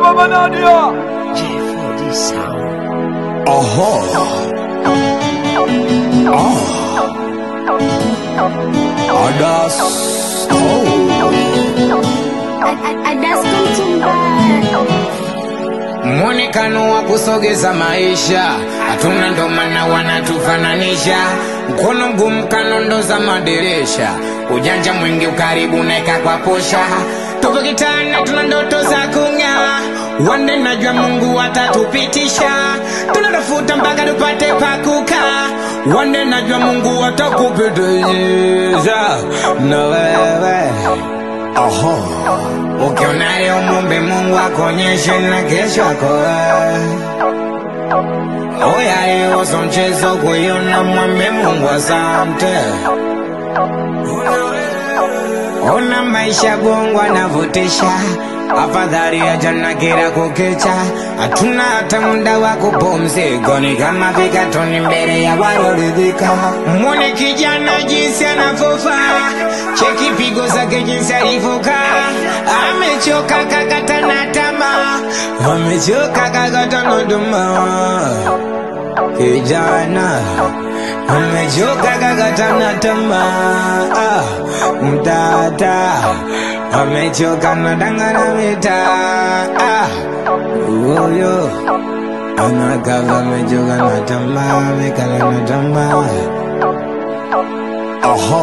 Baba Nadia. J4D Sound. Aha. Ah. Adas. Oh. Mwonekano wa kusogeza maisha hatuna, ndo maana wanatufananisha. Mkono mgumu kanondo za madirisha, ujanja mwingi ukaribu naeka kwa posha. Tupo kitana, tuna ndoto za kung'aa, wande najua Mungu atatupitisha. Tunatafuta mpaka tupate pakukaa, wande najua Mungu atakupitisha na wewe Aha. Ukiona leo mwombe Mungu akuonyeshe na kesho yako wewe. Oya leo so mchezo kuiona, mwombe Mungu asante. Ona maisha bongo anavutisha, afadhali ya jana kila kukicha. Hatuna hata muda wa kupumzika, ni kama vikatoni mbele ya walioridhika. Mwone kijana jinsi anavyofaa, cheki pigo zake jinsi alivyokaa. Amechoka kakata na tamaa, amechoka kakata na tamaa kijana amechoka kakata na tamaa ah, mtata amechoka na danga na mitaa ah, huyo anakava amechoka na tamaa amekala na tamaa Aha.